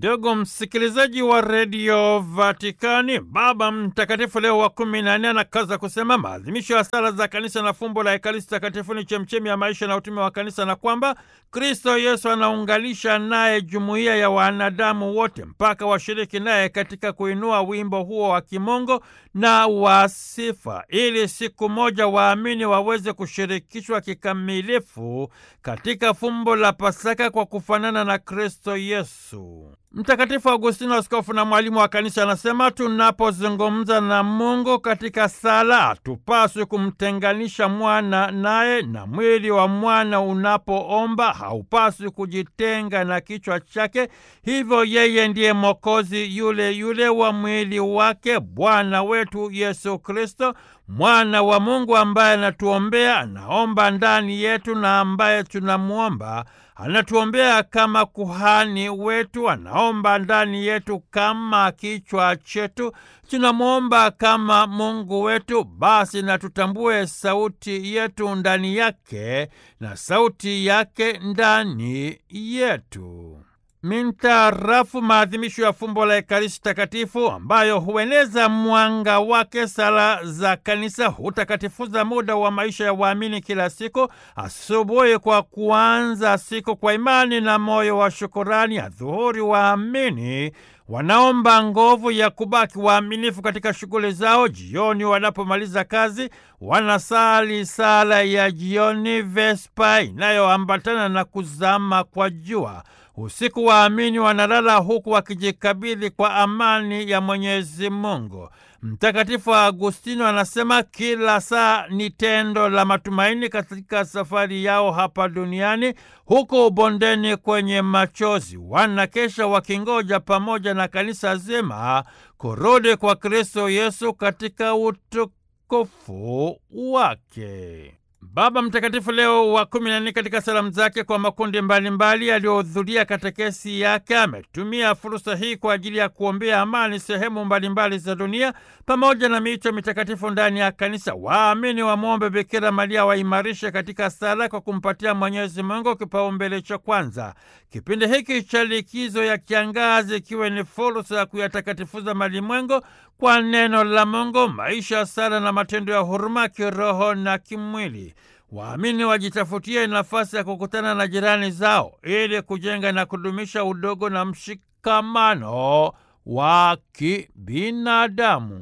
Ndugu msikilizaji wa redio Vatikani, Baba Mtakatifu Leo wa kumi na nne anakaza kusema maadhimisho ya sala za kanisa na fumbo la Ekaristi Takatifu ni chemchemi ya maisha na utume wa kanisa, na kwamba Kristo Yesu anaunganisha naye jumuiya ya wanadamu wote mpaka washiriki naye katika kuinua wimbo huo wa kimungu na wa sifa, ili siku moja waamini waweze kushirikishwa kikamilifu katika fumbo la Pasaka kwa kufanana na Kristo Yesu. Mtakatifu Augustino, askofu na mwalimu wa kanisa, anasema tunapozungumza na Mungu katika sala hatupaswi kumtenganisha mwana naye, na mwili wa mwana unapoomba haupaswi kujitenga na kichwa chake. Hivyo yeye ndiye Mwokozi yule yule wa mwili wake, Bwana wetu Yesu Kristo, mwana wa Mungu ambaye anatuombea, anaomba ndani yetu, na ambaye tunamwomba anatuombea kama kuhani wetu, anaomba ndani yetu kama kichwa chetu, tunamwomba kama Mungu wetu. Basi na tutambue sauti yetu ndani yake na sauti yake ndani yetu. Mintarafu maadhimisho ya fumbo la Ekaristi Takatifu ambayo hueneza mwanga wake, sala za kanisa hutakatifuza muda wa maisha ya waamini kila siku. Asubuhi kwa kuanza siku kwa imani na moyo wa shukurani, adhuhuri waamini wanaomba nguvu ya kubaki waaminifu katika shughuli zao. Jioni wanapomaliza kazi, wanasali sala ya jioni, Vespa, inayoambatana na kuzama kwa jua. Usiku waamini wanalala huku wakijikabidhi kwa amani ya Mwenyezi Mungu. Mtakatifu Agustino anasema kila saa ni tendo la matumaini katika safari yao hapa duniani. Huko bondeni kwenye machozi, wanakesha wakingoja pamoja na kanisa zima kurudi kwa Kristo Yesu katika utukufu wake. Baba Mtakatifu Leo wa kumi na nne katika salamu zake kwa makundi mbalimbali yaliyohudhuria katekesi yake ametumia fursa hii kwa ajili ya kuombea amani sehemu mbalimbali za dunia pamoja na miito mitakatifu ndani ya kanisa. Waamini wamwombe Bikira Maria waimarishe katika sala kwa kumpatia Mwenyezi Mungu kipaumbele cha kwanza. Kipindi hiki cha likizo ya kiangazi ikiwe ni fursa ya kuyatakatifuza malimwengu kwa neno la Mungu, maisha ya sala na matendo ya huruma kiroho na kimwili. Waamini wajitafutie nafasi ya kukutana na jirani zao ili kujenga na kudumisha udogo na mshikamano wa kibinadamu.